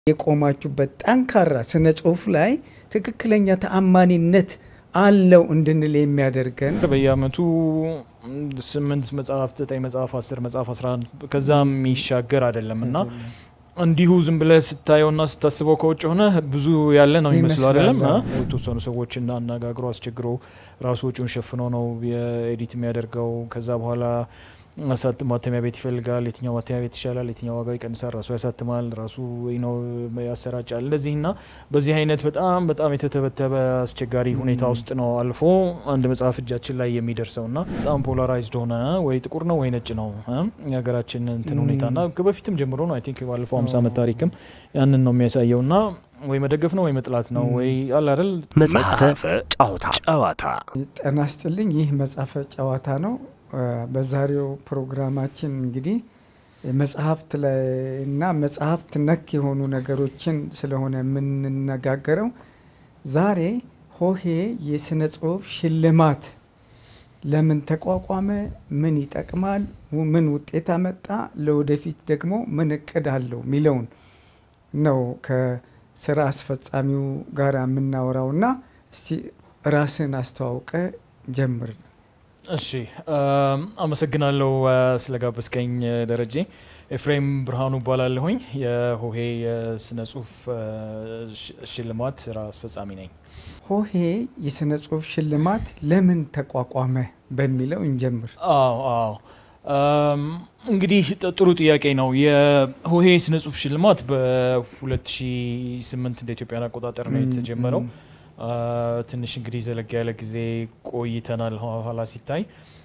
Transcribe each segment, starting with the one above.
የቆማችሁበት ጠንካራ ስነ ጽሁፍ ላይ ትክክለኛ ተአማኒነት አለው እንድንል የሚያደርገን በየአመቱ ስምንት መጽሐፍ፣ ዘጠኝ መጽሐፍ፣ አስር መጽሐፍ፣ አስራ አንድ ከዛም የሚሻገር አይደለም እና እንዲሁ ዝም ብለህ ስታየውና ስታስበው ከውጭ ሆነ ብዙ ያለ ነው የሚመስለው አይደለም። የተወሰኑ ሰዎችን አነጋግሮ አስቸግሮ ራሱ ወጪውን ሸፍኖ ነው የኤዲት የሚያደርገው። ከዛ በኋላ ማተሚያ ቤት ይፈልጋል። የትኛው ማተሚያ ቤት ይሻላል፣ የትኛው ዋጋው ይቀንሳል፣ ራሱ ያሳትማል፣ ራሱ ነው ያሰራጫል። እንደዚህ እና በዚህ አይነት በጣም በጣም የተተበተበ አስቸጋሪ ሁኔታ ውስጥ ነው አልፎ አንድ መጽሐፍ እጃችን ላይ የሚደርሰው እና በጣም ፖላራይዝድ ሆነ ወይ ጥቁር ነው ወይ ነጭ ነው የሀገራችን እንትን ሁኔታ እና በፊትም ጀምሮ ነው አይ ቲንክ ባለፈው ሀምሳ ዓመት ታሪክም ያንን ነው የሚያሳየው እና ወይ መደገፍ ነው ወይ መጥላት ነው ወይ አለ አይደል። መጽሐፈ ጨዋታ ጨዋታ ጤና ይስጥልኝ። ይህ መጽሐፈ ጨዋታ ነው። በዛሬው ፕሮግራማችን እንግዲህ መጽሐፍት ላይ እና መጽሐፍት ነክ የሆኑ ነገሮችን ስለሆነ የምንነጋገረው ዛሬ ሆሄ የስነ ጽሁፍ ሽልማት ለምን ተቋቋመ? ምን ይጠቅማል? ምን ውጤት አመጣ? ለወደፊት ደግሞ ምን እቅድ አለው የሚለውን ነው ከስራ አስፈጻሚው ጋር የምናወራው እና እስቲ ራስን አስተዋውቀ ጀምር። እሺ አመሰግናለሁ ስለጋበዝከኝ ደረጀ። ኤፍሬም ብርሃኑ እባላለሁኝ የሆሄ የስነ ጽሁፍ ሽልማት ስራ አስፈጻሚ ነኝ። ሆሄ የስነ ጽሁፍ ሽልማት ለምን ተቋቋመ በሚለው እንጀምር። አዎ አዎ እንግዲህ ጥሩ ጥያቄ ነው። የሆሄ የስነ ጽሁፍ ሽልማት በ2008 እንደ ኢትዮጵያን አቆጣጠር ነው የተጀመረው። ትንሽ እንግዲህ ዘለግ ያለ ጊዜ ቆይተናል። ኋላ ሲታይ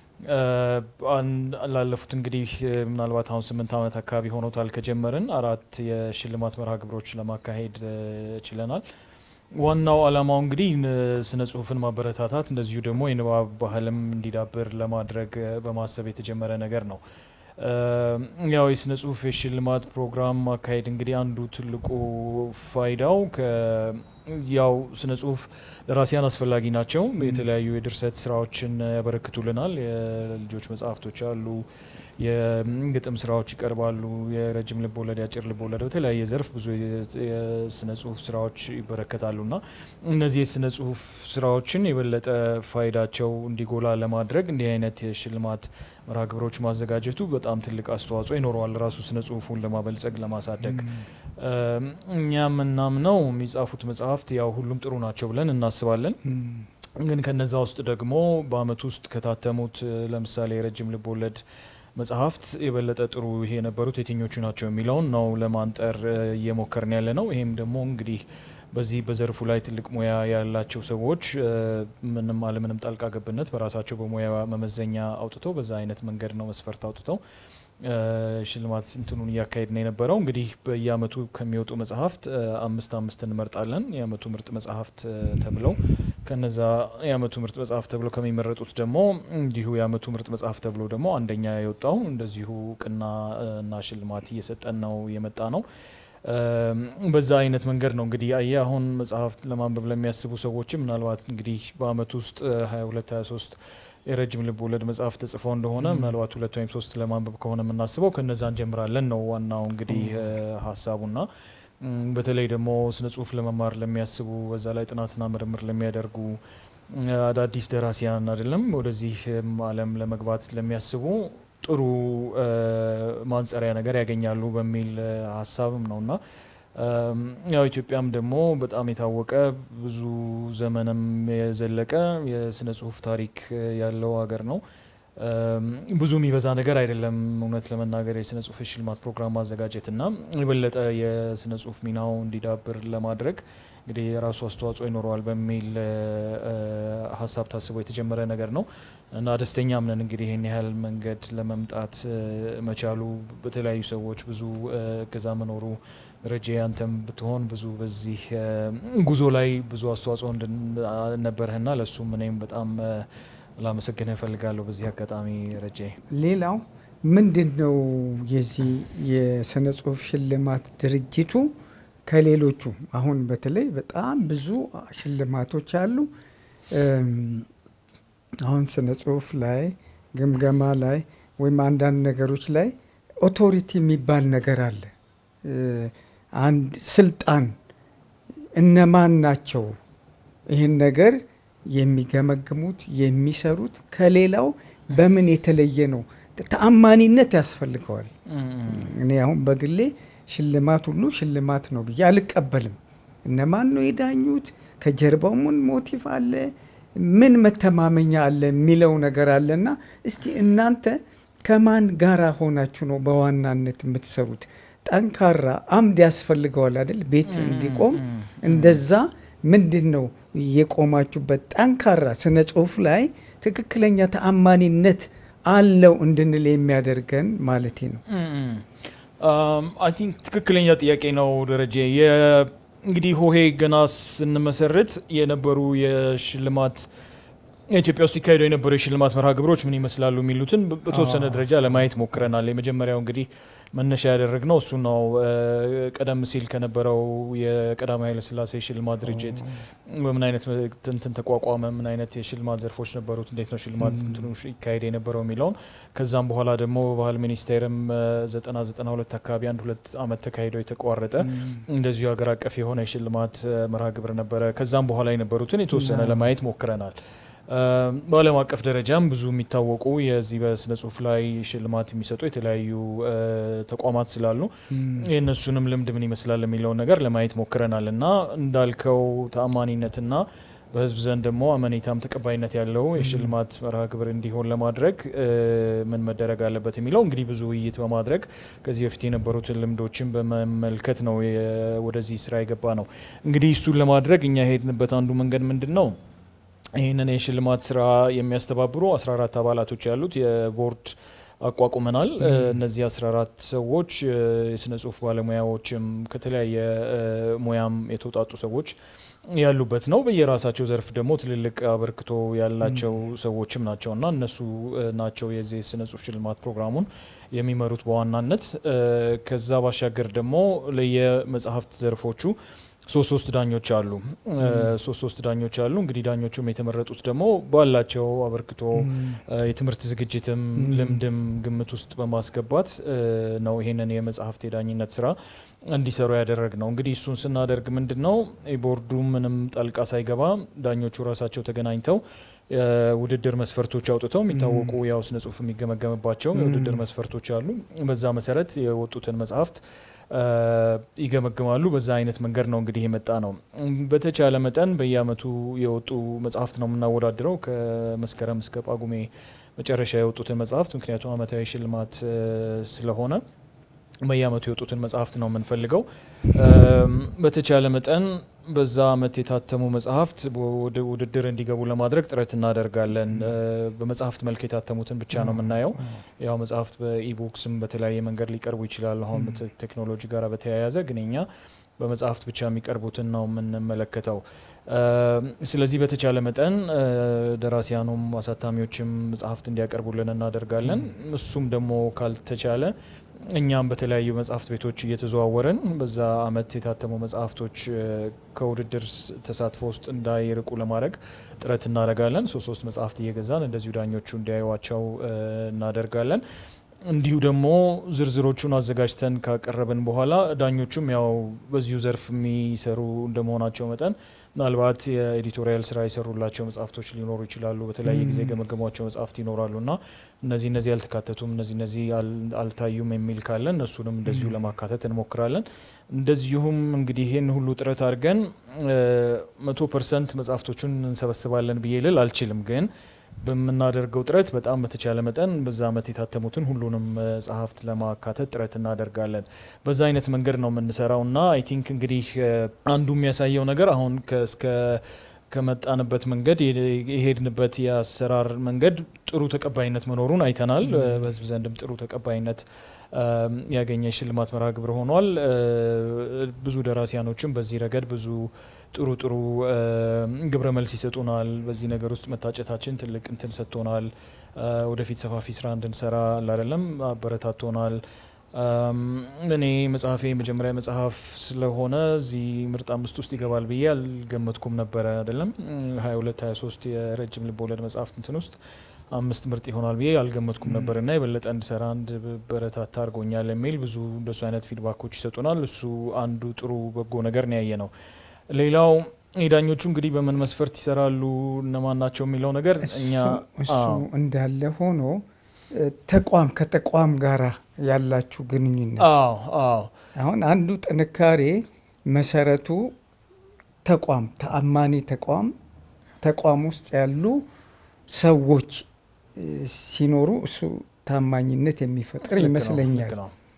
ላለፉት እንግዲህ ምናልባት አሁን ስምንት ዓመት አካባቢ ሆኖታል ከጀመርን አራት የሽልማት መርሃ ግብሮች ለማካሄድ ችለናል። ዋናው ዓላማው እንግዲህ ስነ ጽሁፍን ማበረታታት እንደዚሁ ደግሞ የንባብ ባህልም እንዲዳብር ለማድረግ በማሰብ የተጀመረ ነገር ነው። ያው የስነ ጽሁፍ የሽልማት ፕሮግራም ማካሄድ እንግዲህ አንዱ ትልቁ ፋይዳው ያው ስነ ጽሁፍ ደራሲያን አስፈላጊ ናቸው። የተለያዩ የድርሰት ስራዎችን ያበረክቱልናል። የልጆች መጽሐፍቶች አሉ፣ የግጥም ስራዎች ይቀርባሉ፣ የረጅም ልብ ወለድ፣ የአጭር ልብ ወለድ፣ በተለያየ ዘርፍ ብዙ የስነ ጽሁፍ ስራዎች ይበረከታሉ እና እነዚህ የስነ ጽሁፍ ስራዎችን የበለጠ ፋይዳቸው እንዲጎላ ለማድረግ እንዲህ አይነት የሽልማት መርሃ ግብሮች ማዘጋጀቱ በጣም ትልቅ አስተዋጽኦ ይኖረዋል ራሱ ስነ ጽሁፉን ለማበልጸግ ለማሳደግ። እኛ የምናምነው የሚጻፉት መጽሐፍት ያው ሁሉም ጥሩ ናቸው ብለን እናስባለን። ግን ከነዛ ውስጥ ደግሞ በአመት ውስጥ ከታተሙት ለምሳሌ የረጅም ልብ ወለድ መጽሐፍት የበለጠ ጥሩ ይሄ የነበሩት የትኞቹ ናቸው የሚለውን ነው ለማንጠር እየሞከርን ያለ ነው። ይሄም ደግሞ እንግዲህ በዚህ በዘርፉ ላይ ትልቅ ሙያ ያላቸው ሰዎች ምንም አለምንም ጣልቃ ገብነት በራሳቸው በሙያ መመዘኛ አውጥተው በዛ አይነት መንገድ ነው መስፈርት አውጥተው ሽልማት እንትኑን እያካሄድ ነው የነበረው። እንግዲህ በየአመቱ ከሚወጡ መጽሐፍት አምስት አምስት እንመርጣለን የአመቱ ምርጥ መጽሐፍት ተብለው ከነዛ የአመቱ ምርጥ መጽሐፍ ተብለው ከሚመረጡት ደግሞ እንዲሁ የአመቱ ምርጥ መጽሐፍ ተብሎ ደግሞ አንደኛ የወጣው እንደዚሁ እውቅና እና ሽልማት እየሰጠን ነው የመጣ ነው። በዛ አይነት መንገድ ነው እንግዲህ አየ አሁን መጽሐፍት ለማንበብ ለሚያስቡ ሰዎችም ምናልባት እንግዲህ በአመት ውስጥ 22 23 የረጅም ልብ ወለድ መጽሐፍ ተጽፈው እንደሆነ ምናልባት ሁለት ወይም ሶስት ለማንበብ ከሆነ የምናስበው ከነዛ እንጀምራለን ነው ዋናው እንግዲህ ሀሳቡና በተለይ ደግሞ ስነ ጽሁፍ ለመማር ለሚያስቡ በዛ ላይ ጥናትና ምርምር ለሚያደርጉ አዳዲስ ደራሲያን አይደለም ወደዚህ ዓለም ለመግባት ለሚያስቡ ጥሩ ማንጸሪያ ነገር ያገኛሉ በሚል ሀሳብም ነውና ያው ኢትዮጵያም ደግሞ በጣም የታወቀ ብዙ ዘመንም የዘለቀ የስነ ጽሁፍ ታሪክ ያለው ሀገር ነው። ብዙ የሚበዛ ነገር አይደለም እውነት ለመናገር የስነ ጽሁፍ የሽልማት ፕሮግራም ማዘጋጀት እና የበለጠ የስነ ጽሁፍ ሚናው እንዲዳብር ለማድረግ እንግዲህ የራሱ አስተዋጽኦ ይኖረዋል በሚል ሀሳብ ታስቦ የተጀመረ ነገር ነው እና ደስተኛም ነን እንግዲህ ይህን ያህል መንገድ ለመምጣት መቻሉ በተለያዩ ሰዎች ብዙ እገዛ መኖሩ ረጄ አንተም ብትሆን ብዙ በዚህ ጉዞ ላይ ብዙ አስተዋጽኦ ነበርህና ለእሱም እኔም በጣም ላመሰግንህ እፈልጋለሁ በዚህ አጋጣሚ ረጄ። ሌላው ምንድን ነው የዚህ የስነ ጽሁፍ ሽልማት ድርጅቱ ከሌሎቹ አሁን በተለይ በጣም ብዙ ሽልማቶች አሉ። አሁን ስነ ጽሁፍ ላይ ግምገማ ላይ ወይም አንዳንድ ነገሮች ላይ ኦቶሪቲ የሚባል ነገር አለ። አንድ ስልጣን እነማን ናቸው ይህን ነገር የሚገመግሙት የሚሰሩት ከሌላው በምን የተለየ ነው? ተአማኒነት ያስፈልገዋል። እኔ አሁን በግሌ ሽልማት ሁሉ ሽልማት ነው ብዬ አልቀበልም። እነማን ነው የዳኙት? ከጀርባው ምን ሞቲቭ አለ? ምን መተማመኛ አለ የሚለው ነገር አለና እስቲ እናንተ ከማን ጋራ ሆናችሁ ነው በዋናነት የምትሰሩት? ጠንካራ አምድ ያስፈልገዋል አይደል? ቤት እንዲቆም እንደዛ ምንድን ነው የቆማችሁበት? ጠንካራ ስነ ጽሁፍ ላይ ትክክለኛ ተአማኒነት አለው እንድንል የሚያደርገን ማለቴ ነው። አይ ቲንክ ትክክለኛ ጥያቄ ነው ደረጀ። እንግዲህ ሆሄ ገና ስንመሰርት የነበሩ የሽልማት ኢትዮጵያ ውስጥ ይካሄዱ የነበሩ የሽልማት መርሃ ግብሮች ምን ይመስላሉ የሚሉትን በተወሰነ ደረጃ ለማየት ሞክረናል። የመጀመሪያው እንግዲህ መነሻ ያደረግነው እሱ ነው። ቀደም ሲል ከነበረው የቀዳማዊ ኃይለሥላሴ ሽልማት ድርጅት በምን አይነት እንትን ተቋቋመ፣ ምን አይነት የሽልማት ዘርፎች ነበሩት፣ እንዴት ነው ሽልማት እንትኑ ይካሄድ የነበረው የሚለውን ከዛም በኋላ ደግሞ በባህል ሚኒስቴርም ዘጠና ዘጠና ሁለት አካባቢ አንድ ሁለት አመት ተካሂደው የተቋረጠ እንደዚሁ ሀገር አቀፍ የሆነ የሽልማት መርሃ ግብር ነበረ። ከዛም በኋላ የነበሩትን የተወሰነ ለማየት ሞክረናል። በዓለም አቀፍ ደረጃም ብዙ የሚታወቁ የዚህ በስነ ጽሁፍ ላይ ሽልማት የሚሰጡ የተለያዩ ተቋማት ስላሉ የእነሱንም ልምድ ምን ይመስላል የሚለውን ነገር ለማየት ሞክረናል እና እንዳልከው ተአማኒነትና በህዝብ ዘንድ ደግሞ አመኔታም ተቀባይነት ያለው የሽልማት መርሃ ግብር እንዲሆን ለማድረግ ምን መደረግ አለበት የሚለው እንግዲህ ብዙ ውይይት በማድረግ ከዚህ በፊት የነበሩትን ልምዶችን በመመልከት ነው ወደዚህ ስራ የገባ ነው። እንግዲህ እሱን ለማድረግ እኛ የሄድንበት አንዱ መንገድ ምንድን ነው? ይህንን የሽልማት ስራ የሚያስተባብሩ 14 አባላቶች ያሉት የቦርድ አቋቁመናል። እነዚህ 14 ሰዎች የስነ ጽሁፍ ባለሙያዎችም ከተለያየ ሙያም የተውጣጡ ሰዎች ያሉበት ነው። በየራሳቸው ዘርፍ ደግሞ ትልልቅ አበርክቶ ያላቸው ሰዎችም ናቸው እና እነሱ ናቸው የዚህ የስነ ጽሁፍ ሽልማት ፕሮግራሙን የሚመሩት በዋናነት። ከዛ ባሻገር ደግሞ ለየመጽሐፍት ዘርፎቹ ሶስት ሶስት ዳኞች አሉ። ሶስት ሶስት ዳኞች አሉ። እንግዲህ ዳኞቹም የተመረጡት ደግሞ ባላቸው አበርክቶ የትምህርት ዝግጅትም ልምድም ግምት ውስጥ በማስገባት ነው ይሄንን የመጽሐፍት የዳኝነት ስራ እንዲሰሩ ያደረግ ነው። እንግዲህ እሱን ስናደርግ ምንድን ነው ቦርዱ ምንም ጣልቃ ሳይገባ ዳኞቹ ራሳቸው ተገናኝተው ውድድር መስፈርቶች አውጥተው የሚታወቁ ያው ስነ ጽሁፍ የሚገመገምባቸው የውድድር መስፈርቶች አሉ። በዛ መሰረት የወጡትን መጽሐፍት ይገመግማሉ። በዛ አይነት መንገድ ነው እንግዲህ የመጣ ነው። በተቻለ መጠን በየአመቱ የወጡ መጽሐፍት ነው የምናወዳድረው ከመስከረም እስከ ጳጉሜ መጨረሻ የወጡትን መጽሐፍት ምክንያቱም አመታዊ ሽልማት ስለሆነ በየአመቱ የወጡትን መጽሐፍት ነው የምንፈልገው። በተቻለ መጠን በዛ አመት የታተሙ መጽሐፍት ወደ ውድድር እንዲገቡ ለማድረግ ጥረት እናደርጋለን። በመጽሐፍት መልክ የታተሙትን ብቻ ነው የምናየው። ያው መጽሐፍት በኢቡክስም በተለያየ መንገድ ሊቀርቡ ይችላሉ። አሁን ቴክኖሎጂ ጋር በተያያዘ ግን እኛ በመጽሐፍት ብቻ የሚቀርቡትን ነው የምንመለከተው። ስለዚህ በተቻለ መጠን ደራሲያኑም አሳታሚዎችም መጽሐፍት እንዲያቀርቡልን እናደርጋለን። እሱም ደግሞ ካልተቻለ እኛም በተለያዩ መጽሐፍት ቤቶች እየተዘዋወረን በዛ አመት የታተሙ መጽሐፍቶች ከውድድር ተሳትፎ ውስጥ እንዳይርቁ ለማድረግ ጥረት እናደርጋለን። ሶስት ሶስት መጽሐፍት እየገዛን እንደዚሁ ዳኞቹ እንዲያዩዋቸው እናደርጋለን። እንዲሁ ደግሞ ዝርዝሮቹን አዘጋጅተን ካቀረብን በኋላ ዳኞቹም ያው በዚሁ ዘርፍ የሚሰሩ እንደመሆናቸው መጠን ምናልባት የኤዲቶሪያል ስራ የሰሩላቸው መጽሐፍቶች ሊኖሩ ይችላሉ። በተለያየ ጊዜ የገመገሟቸው መጽሐፍት ይኖራሉ እና እነዚህ እነዚህ አልተካተቱም፣ እነዚህ እነዚህ አልታዩም የሚል ካለን እነሱንም እንደዚሁ ለማካተት እንሞክራለን። እንደዚሁም እንግዲህ ይህን ሁሉ ጥረት አድርገን መቶ ፐርሰንት መጽሐፍቶቹን እንሰበስባለን ብዬ ልል አልችልም ግን በምናደርገው ጥረት በጣም በተቻለ መጠን በዛ አመት የታተሙትን ሁሉንም መጽሐፍት ለማካተት ጥረት እናደርጋለን። በዛ አይነት መንገድ ነው የምንሰራው እና አይ ቲንክ እንግዲህ አንዱ የሚያሳየው ነገር አሁን እስከ ከመጣንበት መንገድ የሄድንበት የአሰራር መንገድ ጥሩ ተቀባይነት መኖሩን አይተናል። በህዝብ ዘንድም ጥሩ ተቀባይነት ያገኘ ሽልማት መርሃ ግብር ሆኗል። ብዙ ደራሲያኖችም በዚህ ረገድ ብዙ ጥሩ ጥሩ ግብረ መልስ ይሰጡናል። በዚህ ነገር ውስጥ መታጨታችን ትልቅ እንትን ሰጥቶናል። ወደፊት ሰፋፊ ስራ እንድንሰራ ላደለም አበረታቶናል። እኔ መጽሐፌ የመጀመሪያ መጽሐፍ ስለሆነ እዚህ ምርጥ አምስት ውስጥ ይገባል ብዬ አልገመትኩም ነበረ። አይደለም ሀያ ሁለት ሀያ ሶስት የረጅም ልብ ወለድ መጽሐፍት እንትን ውስጥ አምስት ምርጥ ይሆናል ብዬ አልገመትኩም ነበር እና የበለጠ እንድሰራ እንድበረታታ አድርጎኛል የሚል ብዙ እንደሱ አይነት ፊድባኮች ይሰጡናል። እሱ አንዱ ጥሩ በጎ ነገር ነው ያየ ነው። ሌላው የዳኞቹ እንግዲህ በምን መስፈርት ይሰራሉ እነማን ናቸው የሚለው ነገር እኛ እሱ እንዳለ ሆኖ ተቋም ከተቋም ጋራ ያላችሁ ግንኙነት አዎ አዎ አሁን አንዱ ጥንካሬ መሰረቱ ተቋም ተአማኒ ተቋም ተቋም ውስጥ ያሉ ሰዎች ሲኖሩ እሱ ታማኝነት የሚፈጥር ይመስለኛል።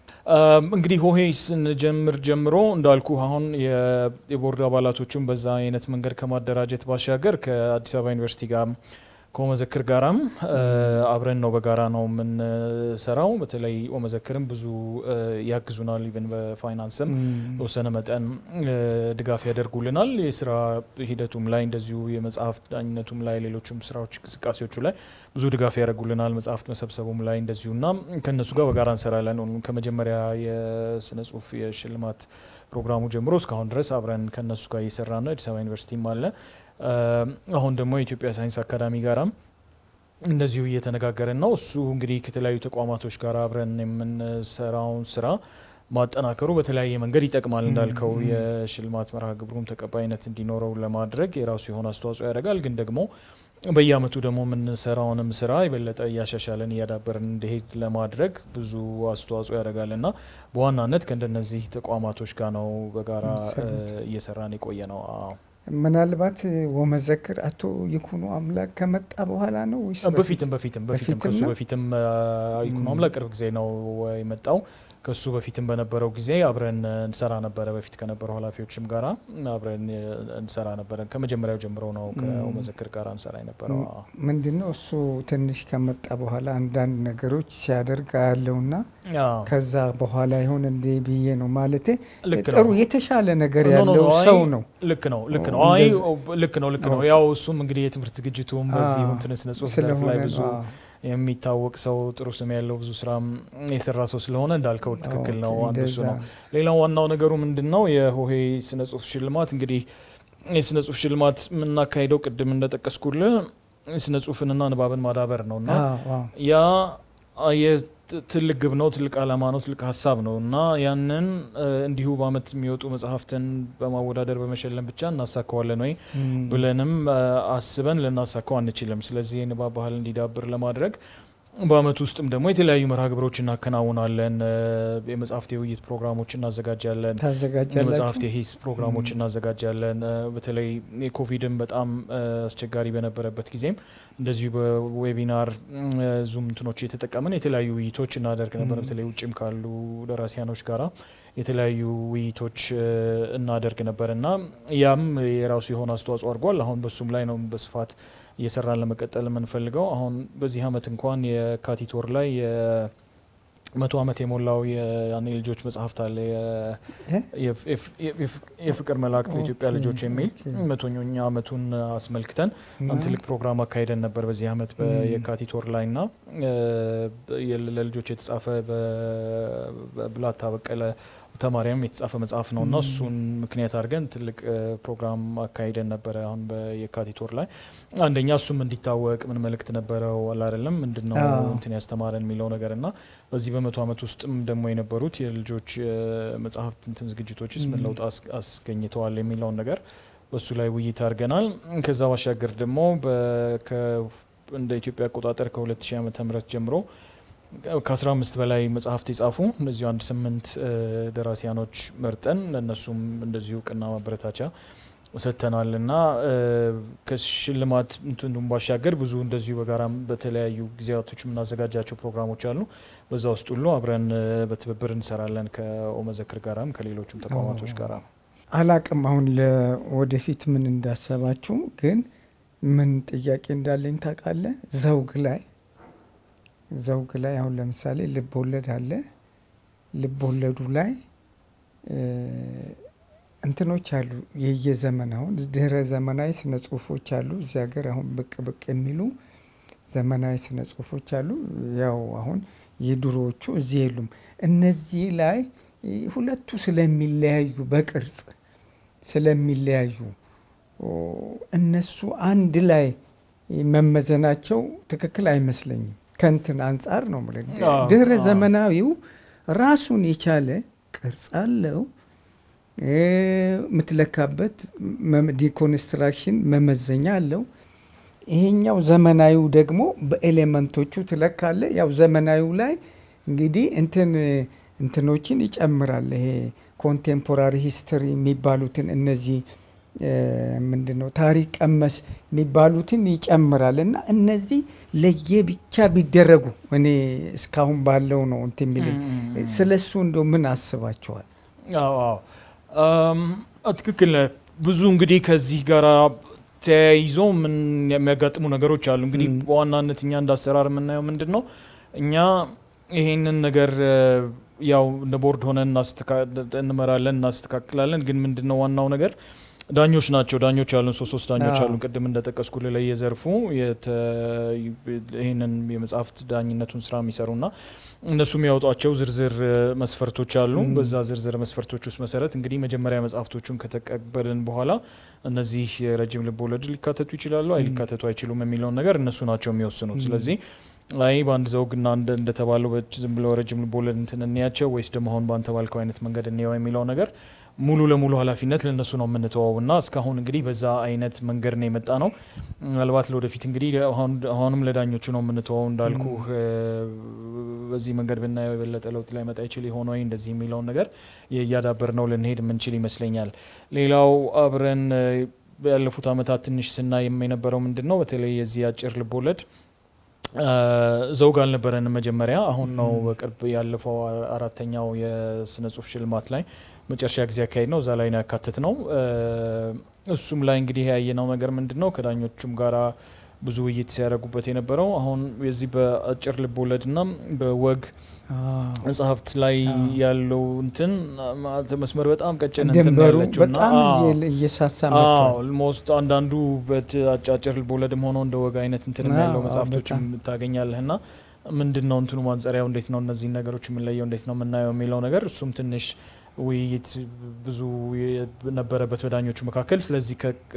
እንግዲህ ሆሄ ስንጀምር ጀምሮ እንዳልኩ አሁን የቦርድ አባላቶቹን በዛ አይነት መንገድ ከማደራጀት ባሻገር ከአዲስ አበባ ዩኒቨርሲቲ ጋር ከኦመዘክር ጋራም አብረን ነው በጋራ ነው የምንሰራው። በተለይ ኦመዘክርም ብዙ ያግዙናል። ኢቨን በፋይናንስም በተወሰነ መጠን ድጋፍ ያደርጉልናል። የስራ ሂደቱም ላይ እንደዚሁ የመጽሐፍት ዳኝነቱም ላይ ሌሎችም ስራዎች እንቅስቃሴዎቹ ላይ ብዙ ድጋፍ ያደርጉልናል። መጽሐፍት መሰብሰቡም ላይ እንደዚሁ እና ከእነሱ ጋር በጋራ እንሰራለን። ከመጀመሪያ የስነ ጽሁፍ የሽልማት ፕሮግራሙ ጀምሮ እስካሁን ድረስ አብረን ከእነሱ ጋር እየሰራ ነው። አዲስ አበባ ዩኒቨርሲቲም አለ። አሁን ደግሞ የኢትዮጵያ ሳይንስ አካዳሚ ጋራም እንደዚሁ እየተነጋገርን ነው። እሱ እንግዲህ ከተለያዩ ተቋማቶች ጋር አብረን የምንሰራውን ስራ ማጠናከሩ በተለያየ መንገድ ይጠቅማል። እንዳልከው የሽልማት መርሃ ግብሩም ተቀባይነት እንዲኖረው ለማድረግ የራሱ የሆነ አስተዋጽኦ ያደርጋል። ግን ደግሞ በየአመቱ ደግሞ የምንሰራውንም ስራ የበለጠ እያሻሻለን እያዳበርን እንዲሄድ ለማድረግ ብዙ አስተዋጽኦ ያደርጋል እና በዋናነት ከእንደነዚህ ተቋማቶች ጋር ነው በጋራ እየሰራን የቆየ ነው። ምናልባት ወመዘክር አቶ ይኩኖ አምላክ ከመጣ በኋላ ነው ወይስ በፊትም በፊትም በፊትም ከሱ በፊትም ይኩኖ አምላክ ቅርብ ጊዜ ነው የመጣው። ከሱ በፊትም በነበረው ጊዜ አብረን እንሰራ ነበረ። በፊት ከነበረው ኃላፊዎችም ጋራ አብረን እንሰራ ነበረ። ከመጀመሪያው ጀምሮ ነው ከወመዘክር ጋር እንሰራ የነበረው። ምንድን ነው እሱ ትንሽ ከመጣ በኋላ አንዳንድ ነገሮች ሲያደርግ ያለውና ከዛ በኋላ ይሆን እንዴ ብዬ ነው ማለቴ ጥሩ የተሻለ ነገር ያለው ሰው ነው። ልክ ነው ልክ ነው አይ ልክ ነው ልክ ነው። ያው እሱም እንግዲህ የትምህርት ዝግጅቱም በዚህ እንትን ስነ ጽሁፍ ዘርፍ ላይ ብዙ የሚታወቅ ሰው ጥሩ ስም ያለው ብዙ ስራ የሰራ ሰው ስለሆነ እንዳልከው ትክክል ነው። አንዱ እሱ ነው። ሌላው ዋናው ነገሩ ምንድን ነው የሆሄ ስነ ጽሁፍ ሽልማት እንግዲህ የስነ ጽሁፍ ሽልማት የምናካሄደው ቅድም እንደጠቀስኩልህ ስነ ጽሁፍንና ንባብን ማዳበር ነው እና ያ ትልቅ ግብ ነው፣ ትልቅ ዓላማ ነው፣ ትልቅ ሀሳብ ነው እና ያንን እንዲሁ በአመት የሚወጡ መጽሐፍትን በማወዳደር በመሸለም ብቻ እናሳካዋለን ወይ ብለንም አስበን ልናሳካው አንችልም። ስለዚህ የንባብ ባህል እንዲዳብር ለማድረግ በአመት ውስጥም ደግሞ የተለያዩ መርሃ ግብሮች እናከናውናለን። የመጽሐፍት የውይይት ፕሮግራሞች እናዘጋጃለን። የመጽሐፍት የሂስ ፕሮግራሞች እናዘጋጃለን። በተለይ የኮቪድን በጣም አስቸጋሪ በነበረበት ጊዜም እንደዚሁ በዌቢናር ዙም እንትኖች የተጠቀምን የተለያዩ ውይይቶች እናደርግ ነበር። በተለይ ውጭም ካሉ ደራሲያኖች ጋራ የተለያዩ ውይይቶች እናደርግ ነበር እና ያም የራሱ የሆነ አስተዋጽኦ አድርጓል። አሁን በሱም ላይ ነው በስፋት እየሰራን ለመቀጠል የምንፈልገው። አሁን በዚህ አመት እንኳን የካቲት ወር ላይ መቶ ዓመት የሞላው የያኔ ልጆች መጽሐፍት አለ የፍቅር መላእክት ለኢትዮጵያ ልጆች የሚል መቶኛ ዓመቱን አስመልክተን አንድ ትልቅ ፕሮግራም አካሄደን ነበር በዚህ አመት የካቲት ወር ላይ ና ለልጆች የተጻፈ በብላታ በቀለ ተማሪያም የተጻፈ መጽሐፍ ነው እና እሱን ምክንያት አድርገን ትልቅ ፕሮግራም አካሂደን ነበረ አሁን በየካቲት ወር ላይ አንደኛ እሱም እንዲታወቅ ምን መልእክት ነበረው አላደለም ምንድነው እንትን ያስተማረን የሚለው ነገር እና በዚህ በመቶ ዓመት ውስጥም ደግሞ የነበሩት የልጆች መጽሐፍት እንትን ዝግጅቶችስ ምን ለውጥ አስገኝተዋል የሚለውን ነገር በሱ ላይ ውይይት አድርገናል። ከዛ ባሻገር ደግሞ እንደ ኢትዮጵያ አቆጣጠር ከ2000 ዓመተ ምህረት ጀምሮ ከ15 በላይ መጽሐፍት የጻፉ እነዚሁ አንድ ስምንት ደራሲያኖች መርጠን ለእነሱም እንደዚሁ እውቅና ማበረታቻ ሰጥተናል እና ከሽልማት እንትኑም ባሻገር ብዙ እንደዚሁ በጋራ በተለያዩ ጊዜያቶች የምናዘጋጃቸው ፕሮግራሞች አሉ። በዛ ውስጥ ሁሉ አብረን በትብብር እንሰራለን ከኦመዘክር ጋራም ከሌሎችም ተቋማቶች ጋር። አላቅም አሁን ለወደፊት ምን እንዳሰባችሁ ግን ምን ጥያቄ እንዳለኝ ታውቃለህ? ዘውግ ላይ ዘውግ ላይ አሁን ለምሳሌ ልብ ወለድ አለ። ልብ ወለዱ ላይ እንትኖች አሉ የየዘመን አሁን ድህረ ዘመናዊ ስነ ጽሁፎች አሉ እዚህ ሀገር አሁን ብቅ ብቅ የሚሉ ዘመናዊ ስነ ጽሁፎች አሉ። ያው አሁን የድሮዎቹ እዚህ የሉም። እነዚህ ላይ ሁለቱ ስለሚለያዩ በቅርጽ ስለሚለያዩ እነሱ አንድ ላይ መመዘናቸው ትክክል አይመስለኝም። ከንትን አንጻር ነው የምልህ። አዎ፣ ድህረ አዎ። ዘመናዊው ራሱን የቻለ ቅርጽ አለው። እ፣ የምትለካበት መ- ዲኮንስትራክሽን መመዘኛ አለው። ይሄኛው ዘመናዊው ደግሞ በኤሌመንቶቹ ትለካለ። ያው ዘመናዊው ላይ እንግዲህ እንትን እንትኖችን ይጨምራል። ይሄ ኮንቴምፖራሪ ሂስትሪ የሚባሉትን እነዚህ እ፣ ምንድን ነው ታሪክ ቀመስ የሚባሉትን ይጨምራል እና እነዚህ ለየብቻ ቢደረጉ እኔ እስካሁን ባለው ነው እንትን የሚለኝ ስለ እሱ እንደ ምን አስባቸዋል? አዎ አዎ አም፣ ትክክል ነህ። ብዙ እንግዲህ ከዚህ ጋር ተያይዞ ምን የሚያጋጥሙ ነገሮች አሉ። እንግዲህ ም። በዋናነት እኛ እንደ አሰራር የምናየው ምንድን ነው እኛ ይሄንን ነገር እ፣ ያው እንደ ቦርድ ሆነን እናስተካ- እንመራለን፣ እናስተካክላለን። ግን ምንድን ነው ዋናው ነገር ዳኞች ናቸው። ዳኞች አሉን፣ ሶስት ሶስት ዳኞች አዎ። አሉን። ቅድም እንደጠቀስኩልህ ላይ የዘርፉ የተ- ይህንን የመጽሐፍት ዳኝነቱን ስራ የሚሰሩና እነሱ የሚያወጧቸው ዝርዝር እ፣ መስፈርቶች አሉ። ም። በዛ ዝርዝር መስፈርቶች ውስጥ መሰረት እንግዲህ መጀመሪያ መጽሐፍቶቹን ከተቀበልን በኋላ እነዚህ የረጅም ልብ ወለድ ሊካተቱ ይችላሉ፣ አይ ም። ሊካተቱ አይችሉም የሚለውን ነገር እነሱ ናቸው የሚወስኑት። ም። ስለዚህ ስለዚህ አይ በአንድ ዘውግና እንደ እንደተባለው በ- ዝም ብለው ረጅም ልብ ወለድ እንትን እንያቸው ወይስ ደግሞ አሁን በአንተ ባልከው አይነት መንገድ እንየው የሚለው ነገር ሙሉ ለሙሉ ኃላፊነት ለእነሱ ነው የምንተወው እና እስካሁን እንግዲህ በዛ አይነት መንገድ ነው የመጣ ነው። ምናልባት ለወደፊት እንግዲህ አሁን- አሁንም ለዳኞቹ ነው የምንተወው እንዳልኩ በዚህ መንገድ ብናየው የበለጠ ለውጥ ላይ መጣ ይችል የሆነ ወይ እንደዚህ የሚለውን ነገር እያዳበር ነው ልንሄድ የምንችል ይመስለኛል። ሌላው አብረን እ፣ ያለፉት አመታት ትንሽ ስናይ የነበረው ምንድን ነው በተለይ የዚህ አጭር ልብ ወለድ እ፣ ዘውግ አልነበረንም መጀመሪያ። አሁን ነው ም። በቅርብ ያለፈው አ- አራተኛው የስነ ጽሁፍ ሽልማት ላይ መጨረሻ ጊዜ ያካሄድ ነው እዛ ላይ ነው ያካትት ነው። እ፣ እሱም ላይ እንግዲህ ያየነው ነገር ምንድን ነው ከዳኞቹም ጋራ ብዙ ውይይት ሲያደርጉበት የነበረው አሁን የዚህ በአጭር ልብ ወለድና በወግ መጽሐፍት ላይ አዎ። ያለው እንትን ማለት መስመር በጣም ቀጭን እንትን ነው ድንበሩ ያለችው እና በጣም አዎ። እየ- እየሳሳ መጥቷል። ኦልሞስት አንዳንዱ በአጫጭር ልቦለድም ሆኖ እንደ ወግ አይነት እንትን አዎ፣ ያለው አዎ፣ መጽሐፍቶችም በጣም። ታገኛለህ ና ምንድን ነው እንትኑ ማንጸሪያው እንዴት ነው እነዚህን ነገሮች የምንለየው እንዴት ነው የምናየው የሚለው ነገር እሱም ትንሽ ውይይት ብዙ ነበረበት በዳኞቹ መካከል። ስለዚህ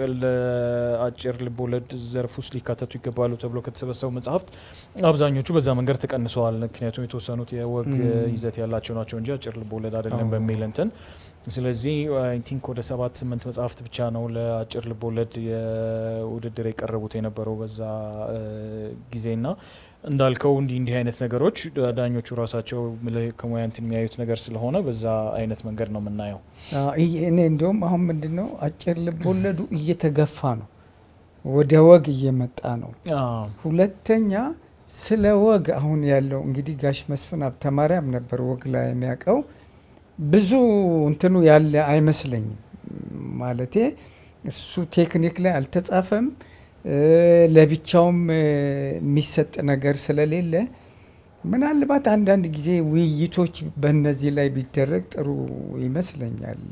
ለአጭር ልቦለድ ዘርፍ ውስጥ ሊካተቱ ይገባሉ ተብሎ ከተሰበሰቡ መጽሐፍት አብዛኞቹ በዛ መንገድ ተቀንሰዋል። ምክንያቱም የተወሰኑት የወግ ም። ይዘት ያላቸው ናቸው እንጂ አጭር ልቦለድ አይደለም አዎ። በሚል እንትን ስለዚህ አይ ቲንክ ወደ ሰባት ስምንት መጽሐፍት ብቻ ነው ለአጭር ልቦለድ የውድድር የቀረቡት የነበረው በዛ እ፣ ጊዜና እንዳልከው እንዲህ እንዲህ አይነት ነገሮች ዳኞቹ ራሳቸው ምልህ ከሙያ እንትን የሚያዩት ነገር ስለሆነ በዛ አይነት መንገድ ነው የምናየው። አዎ፣ ይሄ- እኔ እንዲሁም አሁን ምንድን ነው አጭር ልብ ወለዱ እየተገፋ ነው፣ ወደ ወግ እየመጣ ነው። ሁለተኛ ስለ ወግ አሁን ያለው እንግዲህ ጋሽ መስፍን ሀብተማርያም ነበር ወግ ላይ የሚያውቀው ብዙ እንትኑ ያለ አይመስለኝም። ማለቴ እሱ ቴክኒክ ላይ አልተጻፈም እ፣ ለብቻውም እ፣ የሚሰጥ ነገር ስለሌለ ምናልባት አንዳንድ ጊዜ ውይይቶች በእነዚህ ላይ ቢደረግ ጥሩ ይመስለኛል።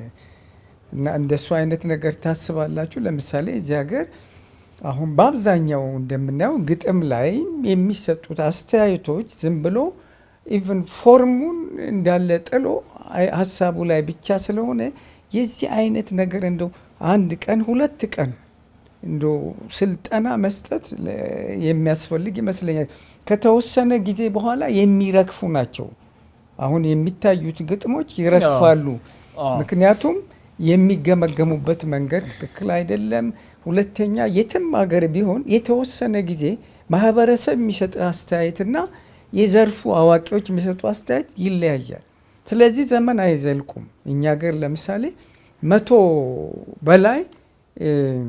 እና እንደሱ አይነት ነገር ታስባላችሁ? ለምሳሌ እዚህ ሀገር አሁን በአብዛኛው እንደምናየው ግጥም ላይ የሚሰጡት አስተያየቶች ዝም ብሎ ኢቭን ፎርሙን እንዳለ ጥሎ አይ- ሀሳቡ ላይ ብቻ ስለሆነ የዚህ አይነት ነገር እንደው አንድ ቀን ሁለት ቀን እንዶ ስልጠና መስጠት ለ- የሚያስፈልግ ይመስለኛል። ከተወሰነ ጊዜ በኋላ የሚረግፉ ናቸው። አሁን የሚታዩት ግጥሞች ይረግፋሉ። ምክንያቱም የሚገመገሙበት መንገድ ትክክል አይደለም። ሁለተኛ የትም ሀገር ቢሆን የተወሰነ ጊዜ ማህበረሰብ የሚሰጥ አስተያየትና የዘርፉ አዋቂዎች የሚሰጡ አስተያየት ይለያያል። ስለዚህ ዘመን አይዘልቁም። እኛ ሀገር ለምሳሌ መቶ በላይ እ፣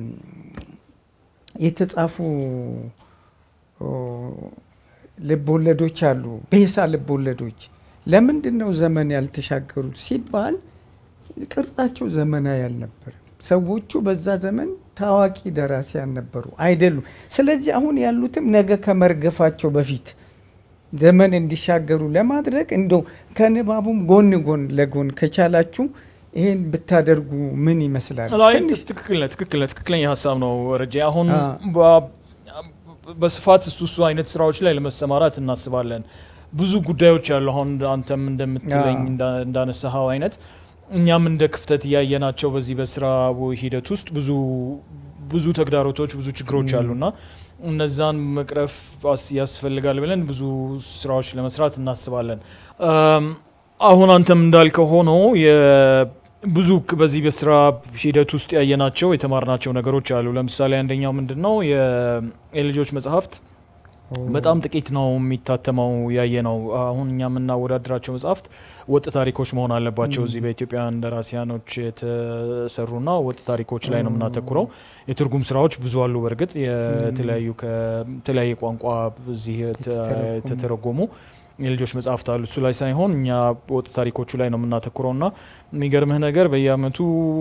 የተጻፉ ኦ፣ ልብ ወለዶች አሉ፣ ቤሳ ልብ ወለዶች። ለምንድን ነው ዘመን ያልተሻገሩት ሲባል ቅርጻቸው ዘመናዊ አልነበረም። ሰዎቹ በዛ ዘመን ታዋቂ ደራሲያን ነበሩ አይደሉም። ስለዚህ አሁን ያሉትም ነገ ከመርገፋቸው በፊት ዘመን እንዲሻገሩ ለማድረግ እንደው ከንባቡም ጎን ጎን ለጎን ከቻላችሁ ይሄን ብታደርጉ ምን ይመስላል? ላይ ትንሽ ትክክል ነህ፣ ትክክል ነህ፣ ትክክለኛ ሀሳብ ነው ረጄ። አሁን አ። በ- በስፋት እሱ እሱ አይነት ስራዎች ላይ ለመሰማራት እናስባለን። ብዙ ጉዳዮች አሉ። አሁን አንተም እንደምትለኝ አ። እንዳ- እንዳነሳኸው አይነት እኛም እንደ ክፍተት እያየናቸው በዚህ በስራ ሂደት ውስጥ ብዙ ብዙ ተግዳሮቶች ብዙ ችግሮች ም። አሉና እነዛን መቅረፍ አስ- ያስፈልጋል ብለን ብዙ ስራዎች ለመስራት እናስባለን። አም፣ አሁን አንተም እንዳልከው ሆኖ የ- ብዙ ክ- በዚህ በስራ ሂደት ውስጥ ያየናቸው የተማርናቸው ነገሮች አሉ። ለምሳሌ አንደኛው ምንድን ነው የ- የልጆች መጽሐፍት በጣም ጥቂት ነው የሚታተመው ያየ ነው። አሁን እኛ የምናወዳድራቸው መጽሐፍት ወጥ ታሪኮች መሆን አለባቸው። እዚህ በኢትዮጵያ ደራሲያኖች የተሰሩና ወጥ ታሪኮች ላይ ነው የምናተኩረው። የትርጉም ስራዎች ብዙ አሉ። በእርግጥ የተለያዩ ከተለያየ ቋንቋ እዚህ የተ- የተተረጎሙ። የተተረጎሙ የልጆች መጽሐፍት አሉ። እሱ ላይ ሳይሆን እኛ ወጥ ታሪኮቹ ላይ ነው የምናተኩረው እና የሚገርምህ ነገር በየአመቱ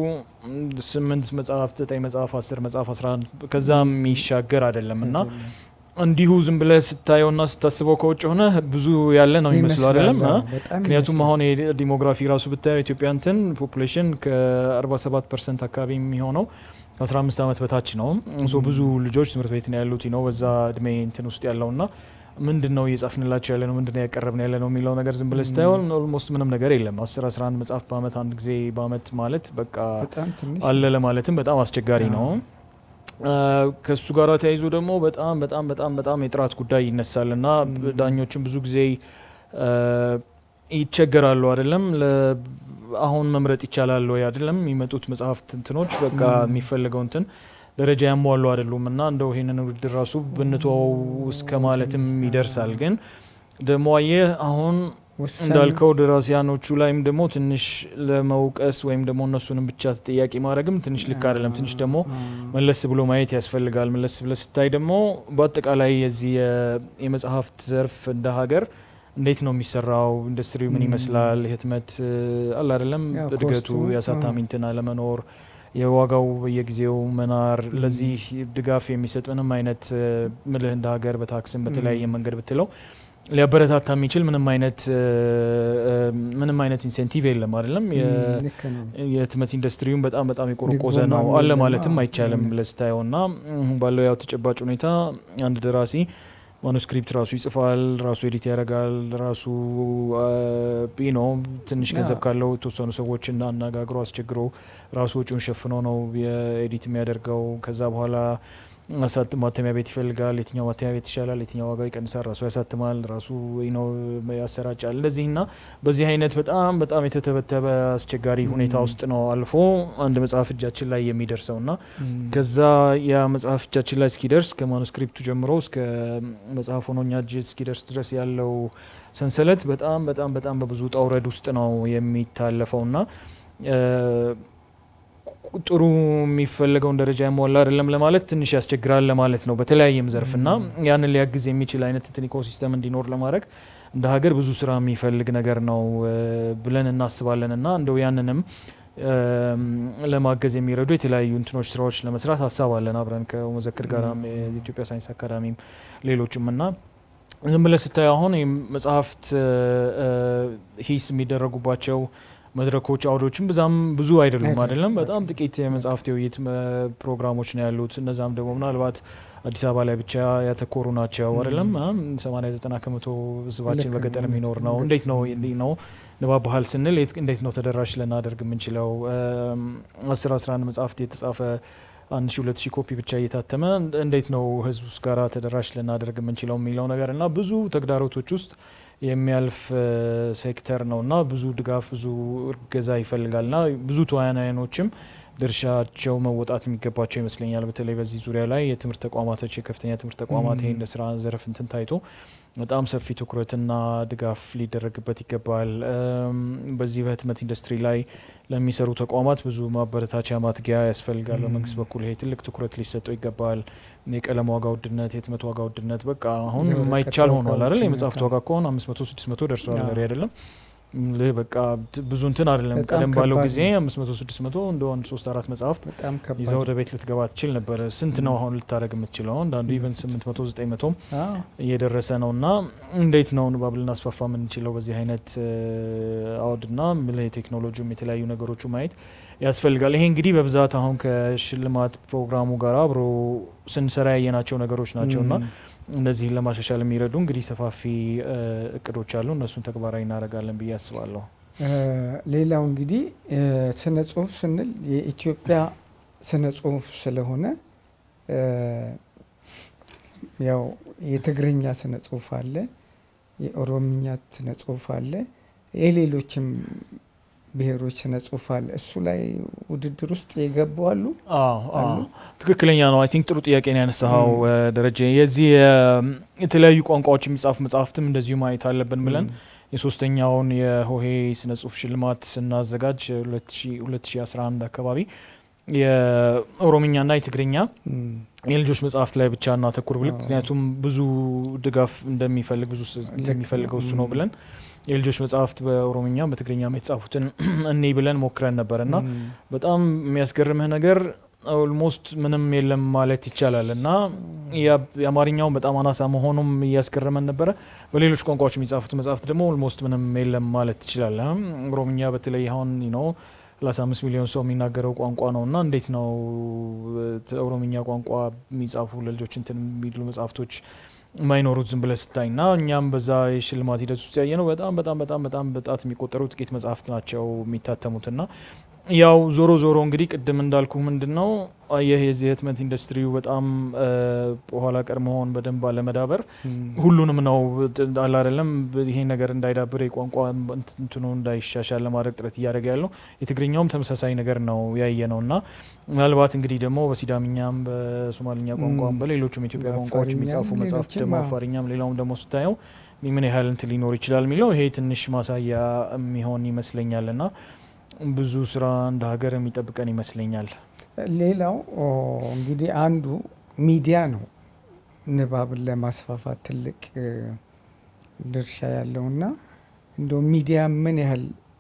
ስምንት መጽሐፍ፣ ዘጠኝ መጽሐፍ፣ አስር መጽሐፍ፣ አስራ አንድ ከዛ የሚሻገር አይደለም እና እንዲሁ ዝም ብለህ ስታየውና ስታስበው ከውጭ ሆነ ብዙ ያለ ነው የሚመስለው አይደለም። አ? ምክንያቱም አሁን የዲሞግራፊ ራሱ ብታየው ኢትዮጵያ እንትን ፖፑሌሽን ከ47 ፐርሰንት አካባቢ የሚሆነው ከ15 ዓመት በታች ነው። ሶ ብዙ ልጆች ትምህርት ቤት ነው ያሉት ነው በዛ እድሜ እንትን ውስጥ ያለውና ምንድን ነው እየጻፍንላቸው ያለ ነው ምንድን ነው ያቀረብን ያለ ነው የሚለው ነገር ዝም ብለህ ስታየው ኦልሞስት ምንም ነገር የለም። 10 11 መጽሐፍ በአመት አንድ ጊዜ በአመት ማለት በቃ በጣም ትንሽ አለ ለማለትም በጣም አስቸጋሪ ነው። ከእሱ ጋር ተያይዞ ደግሞ በጣም በጣም በጣም በጣም የጥራት ጉዳይ ይነሳል እና ዳኞችም ብዙ ጊዜ አ፣ ይቸገራሉ አይደለም ለ- አሁን መምረጥ ይቻላል ወይ አይደለም የሚመጡት መጽሐፍት እንትኖች በቃ የሚፈልገው እንትን ደረጃ ያሟሉ አይደሉም እና እንደው ይሄንን ውድድር ራሱ ብንተወው እስከ ማለትም ይደርሳል። ግን ደግሞ አየህ አሁን ወሳኝ እንዳልከው ደራሲያኖቹ ላይም ደግሞ ትንሽ ለመውቀስ ወይም ደግሞ እነሱንም ብቻ ተጠያቂ ማድረግም ትንሽ ልክ አይደለም። ትንሽ ደግሞ መለስ ብሎ ማየት ያስፈልጋል። መለስ ብለ ስታይ ደግሞ በአጠቃላይ የዚህ የ- የመጽሐፍት ዘርፍ እንደ ሀገር እንዴት ነው የሚሰራው? ኢንዱስትሪው ምን ይመስላል? ህትመት አለ አይደለም ያው እድገቱ፣ ኮስቱ፣ የአሳታሚ እንትን አለመኖር፣ የዋጋው በየጊዜው መናር፣ ለዚህ ድጋፍ የሚሰጥ ምንም አይነት እ፣ ምልህ እንደ ሀገር በታክስም በተለያየ መንገድ ብትለው ሊያበረታታ የሚችል ምንም አይነት እ፣ እ፣ ምንም አይነት ኢንሴንቲቭ የለም አይደለም የ- ልክ ነው። የህትመት ኢንዱስትሪውን በጣም በጣም የቆረቆዘ ድጎማ ነው አለ የለም። ማለትም አዎ፣ አይቻልም እውነት። ብለህ ስታየው እና አሁን ባለው ያው ተጨባጭ ሁኔታ አንድ ደራሲ ማኑስክሪፕት ራሱ ይጽፋል፣ ራሱ ኤዲት ያደርጋል፣ ራሱ ነው ትንሽ ገንዘብ አዎ። ካለው የተወሰኑ ሰዎችን አነጋግሮ አስቸግሮ ራሱ ወጪውን ሸፍኖ ነው የኤዲት የሚያደርገው። ከዛ በኋላ አሳት ማተሚያ ቤት ይፈልጋል። የትኛው ማተሚያ ቤት ይሻላል፣ የትኛው ዋጋው ይቀንሳል፣ ራሱ ያሳትማል፣ ራሱ ነው ያሰራጫል። እንደዚህ እና በዚህ አይነት በጣም በጣም የተተበተበ አስቸጋሪ ሁኔታ ውስጥ ነው አልፎ አንድ መጽሐፍ እጃችን ላይ የሚደርሰው እና ከዛ ያ መጽሐፍ እጃችን ላይ እስኪደርስ ከማኑስክሪፕቱ ጀምሮ እስከ መጽሐፍ ሆኖ እኛ እጅ እስኪደርስ ድረስ ያለው ሰንሰለት በጣም በጣም በጣም በብዙ ውጣ ውረድ ውስጥ ነው የሚታለፈው እና እ፣ ቁ- ጥሩ የሚፈለገውን ደረጃ ያሟላ አይደለም ለማለት ትንሽ ያስቸግራል ለማለት ነው በተለያየም ዘርፍ እና ያንን ሊያግዝ የሚችል አይነት እንትን ኢኮሲስተም እንዲኖር ለማድረግ እንደ ሀገር ብዙ ስራ የሚፈልግ ነገር ነው እ፣ ብለን እናስባለን እና እንደው ያንንም እም፣ ለማገዝ የሚረዱ የተለያዩ እንትኖች ስራዎች ለመስራት ሀሳብ አለን አብረን ከመዘክር ጋር የኢትዮጵያ ሳይንስ አካዳሚም ሌሎችም እና ዝም ብለህ ስታየው አሁን ይህ መጽሐፍት እ፣ እ፣ ሂስ የሚደረጉባቸው መድረኮች አውዶችም ብዛም ብዙ አይደሉም አይደሉም። አይደለም በጣም ጥቂት የመጽሐፍት የውይይት መ- ፕሮግራሞች ነው ያሉት እነዛም ደግሞ ምናልባት አዲስ አበባ ላይ ብቻ ያተኮሩ ናቸው አይደለም ሰማኒያ ዘጠና ከመቶ ህዝባችን ልክ በገጠር ነው። የሚኖር ነው ልክ እንዴት ነው ነው። እንዲህ ነው ንባብ ባህል ስንል የት- እንዴት ነው ተደራሽ ልናደርግ የምንችለው አስር አስራ አንድ መጽሐፍት የተጻፈ አንድ ሺ ሁለት ሺ ኮፒ ብቻ እየታተመ እንደ- እንዴት ነው ህዝብ ውስጥ ጋራ ተደራሽ ልናደርግ የምንችለው የሚለው ነገር እና ብዙ ተግዳሮቶች ውስጥ የሚያልፍ እ፣ ሴክተር ነው እና ብዙ ድጋፍ ብዙ እገዛ ይፈልጋል እና ብዙ ተዋናያኖችም ድርሻቸው መወጣት የሚገባቸው ይመስለኛል። በተለይ በዚህ ዙሪያ ላይ የትምህርት ተቋማቶች የከፍተኛ ትምህርት ተቋማት ይሄ እንደ ስራ ዘርፍ እንትን ታይቶ በጣም ሰፊ ትኩረትና ድጋፍ ሊደረግበት ይገባል። እም፣ በዚህ በህትመት ኢንዱስትሪ ላይ ለሚሰሩ ተቋማት ብዙ ማበረታቻ ማትጊያ ያስፈልጋል። በመንግስት በኩል ይሄ ትልቅ ትኩረት ሊሰጠው ይገባል። የቀለም ዋጋ ውድነት፣ የህትመት ዋጋ ውድነት በቃ አሁን የወረቀት የማይቻል ዋጋ ሆኗል አይደል? ውድነት፣ የመጽሐፍት አዎ። ዋጋ ከሆነ አምስት መቶ ስድስት መቶ ደርሷል አዎ። አይደለም? ልህ በቃ ት- ብዙ እንትን አይደለም። በጣም ቀደም ባለው ከባድ ጊዜ ነው። አምስት መቶ ስድስት መቶ እንደ አንድ ሶስት አራት መጽሐፍት በጣም ከባድ ይዘው ወደ ቤት ልትገባ ትችል ነበረ። ስንት ነው አሁን ልታደረግ የምትችለው? አንዳንዱ ኢቨን ስምንት መቶ ዘጠኝ መቶም አዎ። እየደረሰ ነው እና እንዴት ነው ንባብ ልናስፋፋ የምንችለው በዚህ አይነት እ፣ አውድና ምልህ የቴክኖሎጂውም የተለያዩ ነገሮቹ ማየት ያስፈልጋል። ይሄ እንግዲህ በብዛት አሁን ከሽልማት ፕሮግራሙ ጋር አብሮ ስንሰራ ያየናቸው ነገሮች ናቸው እና ም፣ እነዚህን ለማሻሻል የሚረዱ እንግዲህ ሰፋፊ እ፣ እቅዶች አሉ። እነሱን ተግባራዊ እናደርጋለን ብዬ አስባለሁ። እ፣ ሌላው እንግዲህ እ፣ ስነ ጽሁፍ ስንል የኢትዮጵያ ስነ ጽሁፍ ስለሆነ እ፣ ያው የትግርኛ ስነ ጽሁፍ አለ፣ የኦሮምኛ ስነ ጽሁፍ አለ፣ የሌሎችም ብሔሮች ስነ ጽሁፍ አለ። እሱ ላይ ውድድር ውስጥ የገቡ አሉ። አዎ አዎ አሉ? ትክክለኛ ነው። አይ ቲንክ ጥሩ ጥያቄ ነው ያነሳኸው ደረጀ። የዚህ የ- የተለያዩ ቋንቋዎች የሚጻፉ መጽሐፍትም እንደዚሁ ማየት አለብን ብለን የሶስተኛውን የሆሄ ስነ ጽሁፍ ሽልማት ስናዘጋጅ 2011 አካባቢ የኦሮምኛና የትግርኛ እም፣ የልጆች መጽሐፍት ላይ ብቻ እናተኩር ብለን አዎ። ምክንያቱም ብዙ ድጋፍ እንደሚፈልግ ብዙ ስ- እንደሚፈልገው እሱ ነው እም። ብለን የልጆች መጽሐፍት በኦሮምኛም በትግርኛም የተጻፉትን እኔ ብለን ሞክረን ነበር እና እም፣ በጣም የሚያስገርምህ ነገር ኦልሞስት ምንም የለም ማለት ይቻላል እና ያ- የአማርኛውን በጣም አናሳ መሆኑም እያስገረመን ነበረ። በሌሎች ቋንቋዎች የሚጻፉት መጽሐፍት ደግሞ ኦልሞስት ምንም የለም ማለት ትችላለህ። ኦሮምኛ በተለይ አሁን ነው 35 ሚሊዮን ሰው የሚናገረው ቋንቋ ነው እና እንዴት ነው እ፣ ኦሮምኛ ቋንቋ የሚጻፉ ለልጆች እንትን የሚሉ መጽሐፍቶች የማይኖሩት ዝም ብለህ ስታይ እና እኛም በዛ የሽልማት ሂደት ውስጥ ያየ ነው በጣም በጣም በጣም በጣም በጣት የሚቆጠሩ ጥቂት መጽሐፍት ናቸው የሚታተሙት እና ያው ዞሮ ዞሮ እንግዲህ ቅድም እንዳልኩ ምንድን ነው አየህ የዚህ የህትመት ኢንዱስትሪው በጣም እ፣ ኋላ ቀር መሆን በደንብ አለመዳበር እም፣ ሁሉንም ነው አለ አይደለም ይሄ ነገር እንዳይዳብር የቋንቋ እንትኑ እንዳይሻሻል ለማድረግ ጥረት እያደረገ ያለው የትግርኛውም ተመሳሳይ ነገር ነው ያየ ነው እና ምናልባት እንግዲህ ደግሞ በሲዳምኛም በሶማልኛ ቋንቋም ም፣ በሌሎችም የኢትዮጵያ ቋንቋዎች በአፋርኛም የሚጻፉ መጽሐፍት ሌሎችም ደግሞ አዎ። አፋርኛም ሌላውም ደግሞ ስታየው ምን ያህል እንትን ሊኖር ይችላል የሚለው ይሄ ትንሽ ማሳያ የሚሆን ይመስለኛል እና ብዙ ስራ እንደ ሀገር የሚጠብቀን ይመስለኛል። ሌላው ኦ፣ እንግዲህ አንዱ ሚዲያ ነው ንባብን ለማስፋፋት ትልቅ እ፣ ድርሻ ያለውና እንደው ሚዲያ ምን ያህል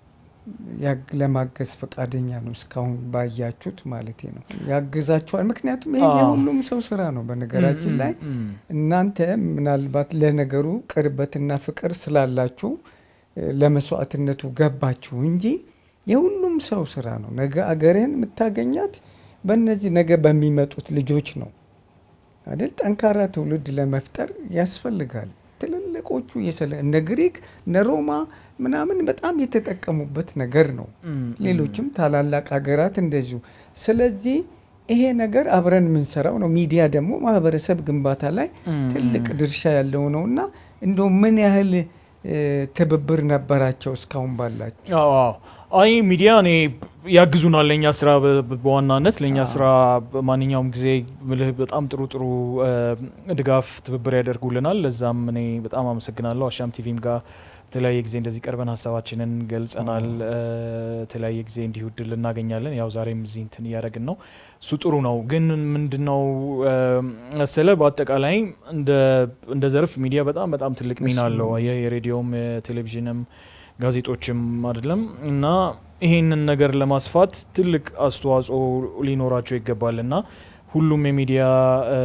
ያግ- ለማገዝ ፈቃደኛ ነው? እስካሁን ባያችሁት ማለት ነው ያግዛችኋል? ምክንያቱም ይሄ አዎ። የሁሉም ሰው ስራ ነው። በነገራችን ላይ ም፣ ም፣ እናንተ ምናልባት ለነገሩ ቅርበትና ፍቅር ስላላችሁ እ፣ ለመስዋዕትነቱ ገባችሁ እንጂ የሁሉም ሰው ስራ ነው። ነገ አገርህን የምታገኛት በእነዚህ ነገ በሚመጡት ልጆች ነው አይደል? ጠንካራ ትውልድ ለመፍጠር ያስፈልጋል። ትልልቆቹ የሰለ እነ ግሪክ እነ ሮማ ምናምን በጣም የተጠቀሙበት ነገር ነው። ም፣ ሌሎችም ታላላቅ ሀገራት እንደዚሁ። ስለዚህ ይሄ ነገር አብረን የምንሰራው ነው። ሚዲያ ደግሞ ማህበረሰብ ግንባታ ላይ ም፣ ትልቅ ም። ድርሻ ያለው ነው እና እንደው ምን ያህል እ፣ ትብብር ነበራቸው እስካሁን ባላቸው? አዎ አዎ። አይ ሚዲያ እኔ ያግዙናል ለእኛ ስራ በ- በ- በዋናነት ለእኛ አዎ። ስራ በማንኛውም ጊዜ ምልህ በጣም ጥሩ ጥሩ እ፣ ድጋፍ ትብብር ያደርጉልናል። ለዛም እኔ በጣም አመሰግናለሁ። አሻም ቲቪም ጋር የተለያየ ጊዜ እንደዚህ ቀርበን ሀሳባችንን ገልጸናል። እ፣ የተለያየ ጊዜ እንዲሁ እድል እናገኛለን። ያው ዛሬም እዚህ እንትን እያደረግን ነው። እሱ ጥሩ ነው። ግን ምንድነው እ፣ መሰለ በአጠቃላይ እንደ እንደ ዘርፍ ሚዲያ በጣም በጣም ትልቅ ሚና እሱ አለው። ነው። የ- የሬዲዮም የቴሌቪዥንም ጋዜጦችም አይደለም እና ይሄንን ነገር ለማስፋት ትልቅ አስተዋጽኦ ሊኖራቸው ይገባል እና ሁሉም የሚዲያ እ፣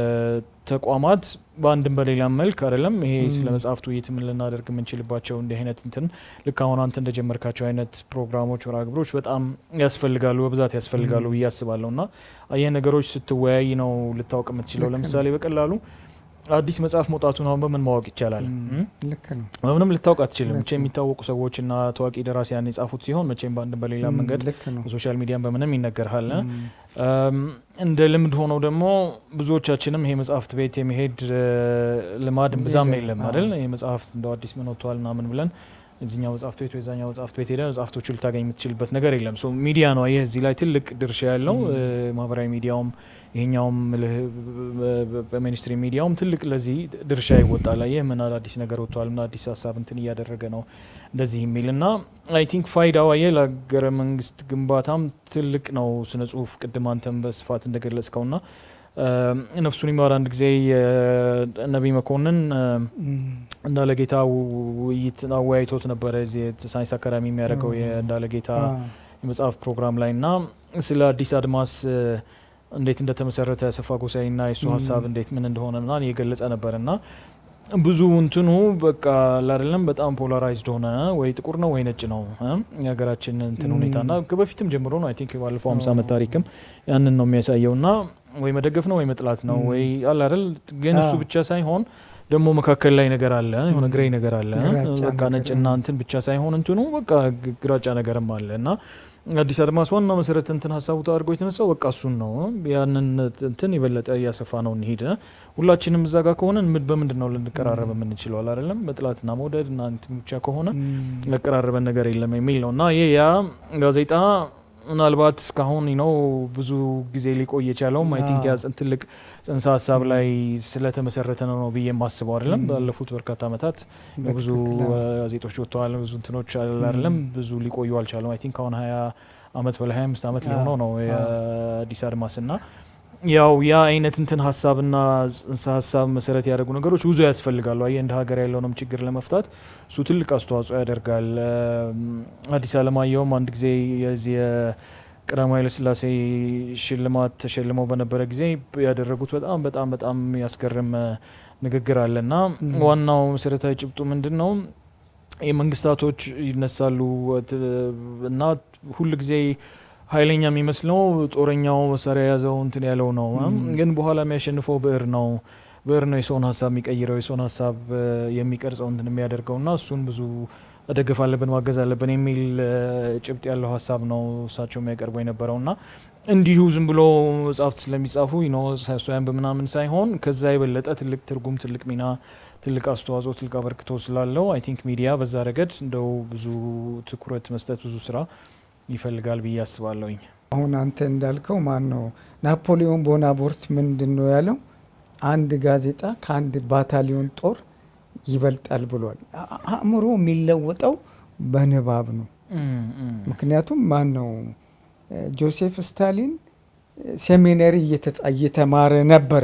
ተቋማት በአንድም በሌላም መልክ አይደለም ይሄ ም። ስለ መጽሐፍቱ ውይይት ምን ልናደርግ የምንችልባቸው እንዲህ አይነት እንትን ልክ አሁን አንተ እንደጀመርካቸው አይነት ፕሮግራሞች ወራ ግብሮች በጣም ያስፈልጋሉ፣ በብዛት ያስፈልጋሉ ም። ብዬ አስባለሁ እና ይህ ነገሮች ስትወያይ ነው ልታውቅ የምትችለው። ልክ ነው። ለምሳሌ በቀላሉ አዲስ መጽሐፍ መውጣቱን አሁን በምን ማወቅ ይቻላል? ም፣ ልክ ነው። በምንም ልታውቅ አትችልም። ልክ መቼ የሚታወቁ ሰዎችና ታዋቂ ደራሲያን የጻፉት ሲሆን መቼም በአንድም በሌላ ም፣ መንገድ ልክ ነው። በሶሻል ሚዲያም በምንም ይነገርሃል። ም፣ እም፣ እንደ ልምድ ሆነው ደግሞ ብዙዎቻችንም ይሄ መጽሐፍት ቤት የመሄድ እ፣ ልማድ ብዛም የለም። የለም አዎ። አይደል? ይሄ መጽሐፍት እንደው አዲስ ምን ወጥቷል ምናምን ብለን እዚኛው መጽሐፍት ቤት የዛኛው መጽሐፍት ቤት ሄደ መጽሐፍቶቹ ልታገኝ የምትችልበት ነገር የለም። ሶ ሚዲያ ነው ይህ እዚህ ላይ ትልቅ ድርሻ ያለው ም። እ፣ ማህበራዊ ሚዲያውም ይሄኛውም ልህ በሚኒስትሪ ሚዲያውም ትልቅ ለዚህ ድርሻ ይወጣል። ይህ ምን አዲስ ነገር ወጥቷል፣ ምን አዲስ ሀሳብ እንትን እያደረገ ነው እንደዚህ የሚል እና አይ ቲንክ ፋይዳው አየህ ለሀገረ መንግስት ግንባታም ትልቅ ነው። ስነ ጽሁፍ ቅድም አንተም በስፋት እንደገለጽከው ና ነፍሱን ይማር አንድ ጊዜ ነቢይ መኮንን እ፣ ም፣ እንዳለጌታ ውይይት አወያይቶት ነበረ እዚህ ሳይንስ አካዳሚ የሚያደርገው ኦ። የእንዳለጌታ አ፣ የመጽሐፍ ፕሮግራም ላይ እና ስለ አዲስ አድማስ እ፣ እንዴት እንደተመሰረተ አሰፋ ጎሳይ ና የእሱ ም። ሀሳብ እንዴት ምን እንደሆነ ና እየገለጸ ነበር እና ብዙ እንትኑ በቃ ላደለም በጣም ፖላራይዝድ ሆነ። ወይ ጥቁር ነው ወይ ነጭ ነው እ? የሀገራችን እንትን ም። ሁኔታ ና ከበፊትም ጀምሮ ነው አይ ቲንክ ባለፈው ሀምሳ ዓመት ኦ። ታሪክም ያንን ነው የሚያሳየው ና ወይ መደገፍ ነው ወይ መጥላት ነው ም። ወይ አለ አይደል። ግን እሱ አዎ። ብቻ ሳይሆን ደግሞ መካከል ላይ ነገር አለ፣ የሆነ ም። ግሬ ነገር አለ። ግራጫ በቃ ነገር፣ ነጭና ም። እንትን ብቻ ሳይሆን እንትኑ በቃ ግ- ግራጫ ነገርም አለ እና አዲስ አድማስ ዋና መሰረት እንትን ሀሳቡ አድርጎ የተነሳው በቃ እሱን ነው። ያንን እንትን የበለጠ እያሰፋ ነው እንሂድ። ሁላችንም እዛ ጋር ከሆነ በምንድን ነው ልንቀራረብ የምንችለው? አይደለም በጥላትና መውደድ እና እንትን ብቻ ከሆነ ያቀራረበን ነገር የለም የሚል ነው እና ይህ ያ ጋዜጣ ምናልባት እስካሁን ነው ብዙ ጊዜ ሊቆይ የቻለውም አይ ቲንክ ያ ትልቅ ጽንሰ ሀሳብ ላይ ስለተመሰረተ ነው ነው ብዬ የማስበው አይደለም። ባለፉት በርካታ ዓመታት ብዙ ጋዜጦች ወጥተዋል። ብዙ እንትኖች አይደለም ብዙ ሊቆዩ አልቻለም። አይ ቲንክ አሁን ሀያ አመት በላይ ሀያ አምስት አመት ሊሆነው ነው የአዲስ አድማስ ና ያው ያ አይነት እንትን ሀሳብና ጽንሰ ሀሳብ መሰረት ያደረጉ ነገሮች ብዙ ያስፈልጋሉ። አየህ እንደ ሀገር ያለውንም ችግር ለመፍታት እሱ ትልቅ አስተዋጽኦ ያደርጋል። አዲስ አለማየሁም አንድ ጊዜ የዚህ የቀዳማዊ ኃይለሥላሴ ሽልማት ተሸልመው በነበረ ጊዜ ያደረጉት በጣም በጣም በጣም ያስገርም ንግግር አለ እና ዋናው መሰረታዊ ጭብጡ ምንድን ነው? የመንግስታቶች ይነሳሉ እና ሁል ጊዜ ኃይለኛ የሚመስለው ጦረኛው መሳሪያ የያዘው እንትን ያለው ነው። ግን በኋላ የሚያሸንፈው ብዕር ነው። ብዕር ነው የሰውን ሀሳብ የሚቀይረው የሰውን ሀሳብ የሚቀርጸው እንትን የሚያደርገው እና እሱን ብዙ መደገፍ አለብን ማገዝ አለብን የሚል ጭብጥ ያለው ሀሳብ ነው እሳቸው የሚያቀርበው የነበረው እና እንዲሁ ዝም ብሎ መጽሐፍት ስለሚጻፉ ሳያን በምናምን ሳይሆን ከዛ የበለጠ ትልቅ ትርጉም፣ ትልቅ ሚና፣ ትልቅ አስተዋጽኦ፣ ትልቅ አበርክቶ ስላለው አይ ቲንክ ሚዲያ በዛ ረገድ እንደው ብዙ ትኩረት መስጠት ብዙ ስራ ይፈልጋል ብዬ አስባለሁኝ። አሁን አንተ እንዳልከው ማን ነው ናፖሊዮን ቦናፖርት ምንድን ነው ያለው? አንድ ጋዜጣ ከአንድ ባታሊዮን ጦር ይበልጣል ብሏል። አእምሮ የሚለወጠው በንባብ ነው። ምክንያቱም ማን ነው ጆሴፍ ስታሊን ሴሚነሪ እየተማረ ነበረ፣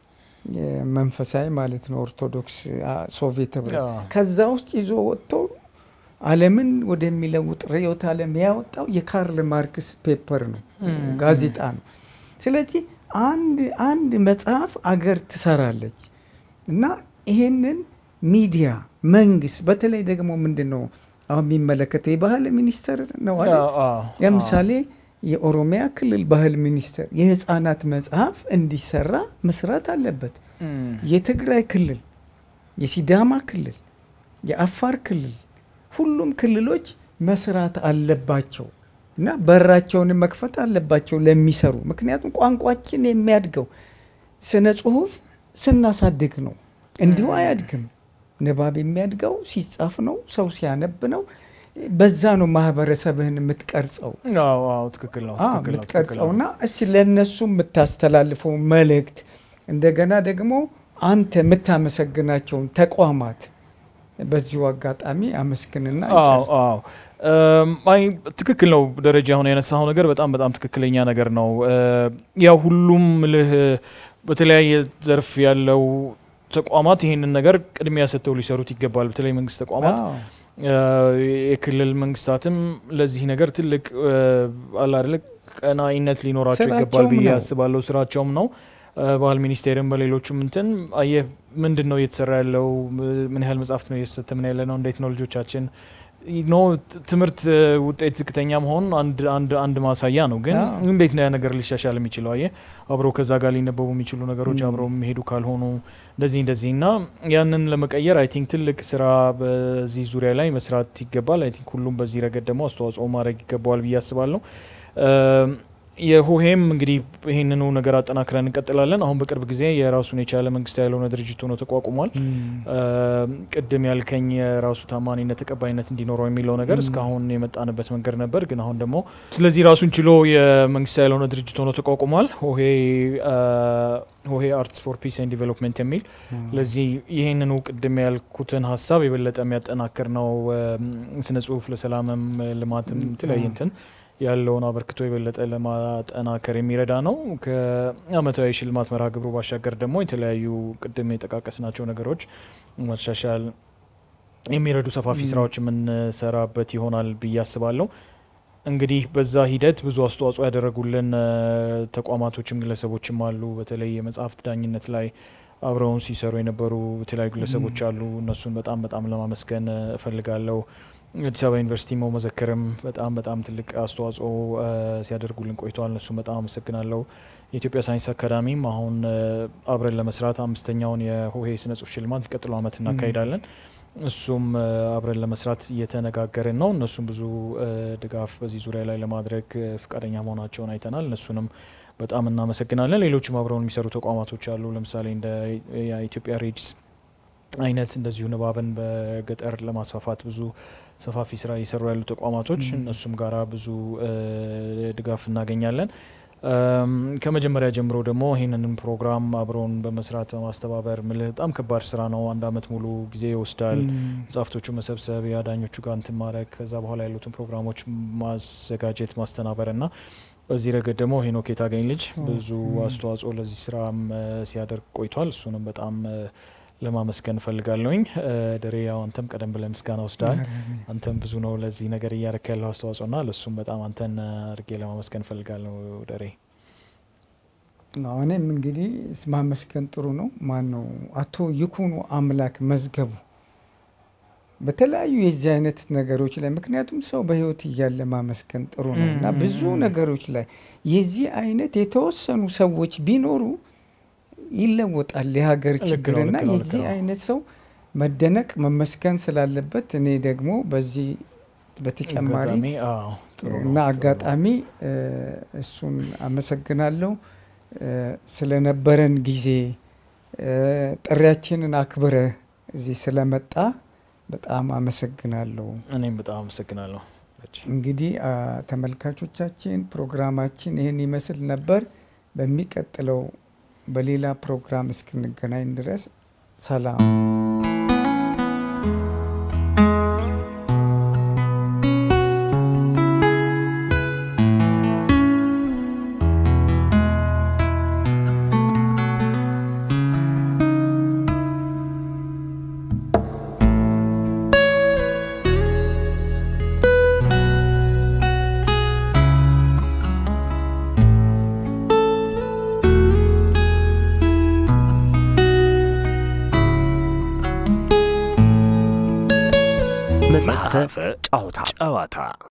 መንፈሳዊ ማለት ነው፣ ኦርቶዶክስ ሶቪየት ህብረት። ከዛ ውስጥ ይዞ ወጥቶ ዓለምን ወደሚለውጥ ርዕዮተ ዓለም ያወጣው የካርል ማርክስ ፔፐር ነው፣ ጋዜጣ ነው። ስለዚህ አንድ አንድ መጽሐፍ አገር ትሰራለች እና ይሄንን ሚዲያ መንግስት፣ በተለይ ደግሞ ምንድን ነው አሁን የሚመለከተው የባህል ሚኒስቴር ነው አይደል? ለምሳሌ የኦሮሚያ ክልል ባህል ሚኒስቴር የህፃናት መጽሐፍ እንዲሰራ መስራት አለበት። የትግራይ ክልል፣ የሲዳማ ክልል፣ የአፋር ክልል ሁሉም ክልሎች መስራት አለባቸው እና በራቸውን መክፈት አለባቸው ለሚሰሩ። ምክንያቱም ቋንቋችን የሚያድገው ስነ ጽሁፍ ስናሳድግ ነው፣ እንዲሁ አያድግም። ንባብ የሚያድገው ሲጻፍ ነው፣ ሰው ሲያነብ ነው። በዛ ነው ማህበረሰብህን የምትቀርጸው ትክክል ነው የምትቀርጸው እና እስቲ ለእነሱ የምታስተላልፈው መልእክት እንደገና ደግሞ አንተ የምታመሰግናቸውን ተቋማት በዚሁ አጋጣሚ አመስግንና አይ ትክክል ነው ደረጃ አሁን ያነሳው ነገር በጣም በጣም ትክክለኛ ነገር ነው። ያው ሁሉም ልህ በተለያየ ዘርፍ ያለው ተቋማት ይህንን ነገር ቅድሚያ ሰጥተው ሊሰሩት ይገባል። በተለይ መንግስት ተቋማት የክልል መንግስታትም ለዚህ ነገር ትልቅ አላደለ ቀናኢነት ሊኖራቸው ይገባል ብዬ አስባለሁ። ስራቸውም ነው። ባህል ሚኒስቴርም በሌሎቹም እንትን አየህ ምንድን ነው እየተሰራ ያለው? ምን ያህል መጽሐፍት ነው እየተሰተምን ያለ ነው? እንዴት ነው ልጆቻችን ኖ ትምህርት ውጤት ዝቅተኛ መሆን አንድ ማሳያ ነው። ግን እንዴት ነው ያ ነገር ሊሻሻል የሚችለው? አየህ አብረው ከዛ ጋር ሊነበቡ የሚችሉ ነገሮች አብረው የሚሄዱ ካልሆኑ እንደዚህ እንደዚህ እና ያንን ለመቀየር አይ ቲንክ ትልቅ ስራ በዚህ ዙሪያ ላይ መስራት ይገባል። አይ ቲንክ ሁሉም በዚህ ረገድ ደግሞ አስተዋጽኦ ማድረግ ይገባዋል ብዬ አስባለሁ። የሆሄም እንግዲህ ይህንኑ ነገር አጠናክረን እንቀጥላለን። አሁን በቅርብ ጊዜ የራሱን የቻለ መንግስት ያልሆነ ድርጅት ሆኖ ተቋቁሟል። ቅድም ያልከኝ የራሱ ታማኒነት ተቀባይነት እንዲኖረው የሚለው ነገር እስካሁን የመጣንበት መንገድ ነበር፣ ግን አሁን ደግሞ ስለዚህ ራሱን ችሎ የመንግስት ያልሆነ ድርጅት ሆኖ ተቋቁሟል። ሆሄ ሆሄ አርትስ ፎር ፒስ ኤንድ ዲቨሎፕመንት የሚል ለዚህ ይህንኑ ቅድም ያልኩትን ሀሳብ የበለጠ የሚያጠናክር ነው። ስነ ጽሁፍ ለሰላምም ልማትም የተለያየ እንትን ያለውን አበርክቶ የበለጠ ለማጠናከር የሚረዳ ነው። ከአመታዊ ሽልማት መርሃ ግብሩ ባሻገር ደግሞ የተለያዩ ቅድም የጠቃቀስናቸው ነገሮች ማሻሻል የሚረዱ ሰፋፊ ስራዎች የምንሰራበት ይሆናል ብዬ አስባለሁ። እንግዲህ በዛ ሂደት ብዙ አስተዋጽኦ ያደረጉልን ተቋማቶችም ግለሰቦችም አሉ። በተለይ የመጽሐፍት ዳኝነት ላይ አብረውን ሲሰሩ የነበሩ የተለያዩ ግለሰቦች አሉ። እነሱን በጣም በጣም ለማመስገን እፈልጋለሁ። አዲስ አበባ ዩኒቨርሲቲ መዘክርም በጣም በጣም ትልቅ አስተዋጽኦ ሲያደርጉልን ቆይተዋል። እነሱም በጣም አመሰግናለሁ። የኢትዮጵያ ሳይንስ አካዳሚም አሁን አብረን ለመስራት አምስተኛውን የሆሄ ስነ ጽሁፍ ሽልማት ቀጥሎ አመት እናካሂዳለን። እሱም አብረን ለመስራት እየተነጋገርን ነው። እነሱም ብዙ ድጋፍ በዚህ ዙሪያ ላይ ለማድረግ ፈቃደኛ መሆናቸውን አይተናል። እነሱንም በጣም እናመሰግናለን። ሌሎችም አብረውን የሚሰሩ ተቋማቶች አሉ። ለምሳሌ እንደ የኢትዮጵያ ሬድስ አይነት እንደዚሁ ንባብን በገጠር ለማስፋፋት ብዙ ሰፋፊ ስራ እየሰሩ ያሉ ተቋማቶች እነሱም ጋራ ብዙ ድጋፍ እናገኛለን። ከመጀመሪያ ጀምሮ ደግሞ ይህንንም ፕሮግራም አብረውን በመስራት በማስተባበር ምልህ በጣም ከባድ ስራ ነው። አንድ አመት ሙሉ ጊዜ ይወስዳል። መጽሐፍቶቹ መሰብሰብ፣ የአዳኞቹ ጋር እንትን ማድረግ፣ ከዛ በኋላ ያሉትን ፕሮግራሞች ማዘጋጀት፣ ማስተናበር እና በዚህ ረገድ ደግሞ ሄኖክ የታገኝ ልጅ ብዙ አስተዋጽኦ ለዚህ ስራም ሲያደርግ ቆይቷል። እሱንም በጣም ለማመስገን እፈልጋለሁኝ። ደሬ ያው አንተም ቀደም ብለህ ምስጋና ወስደሃል። አንተም ብዙ ነው ለዚህ ነገር እያረክ ያለው አስተዋጽኦና ለእሱም በጣም አንተን አድርጌ ለማመስገን እፈልጋለሁ ደሬ። እኔም እንግዲህ ማመስገን ጥሩ ነው። ማን ነው አቶ ይኩኑ አምላክ መዝገቡ በተለያዩ የዚህ አይነት ነገሮች ላይ ምክንያቱም ሰው በህይወት እያለ ማመስገን ጥሩ ነው እና ብዙ ነገሮች ላይ የዚህ አይነት የተወሰኑ ሰዎች ቢኖሩ ይለወጣል የሀገር ችግርና የዚህ አይነት ሰው መደነቅ መመስገን ስላለበት እኔ ደግሞ በዚህ በተጨማሪ እና አጋጣሚ እሱን አመሰግናለሁ ስለነበረን ጊዜ ጥሪያችንን አክብረ እዚህ ስለመጣ በጣም አመሰግናለሁ። እኔም በጣም አመሰግናለሁ። እንግዲህ ተመልካቾቻችን ፕሮግራማችን ይህን ይመስል ነበር። በሚቀጥለው በሌላ ፕሮግራም እስክንገናኝ ድረስ ሰላም። መጽሐፈ ጨዋታ ጨዋታ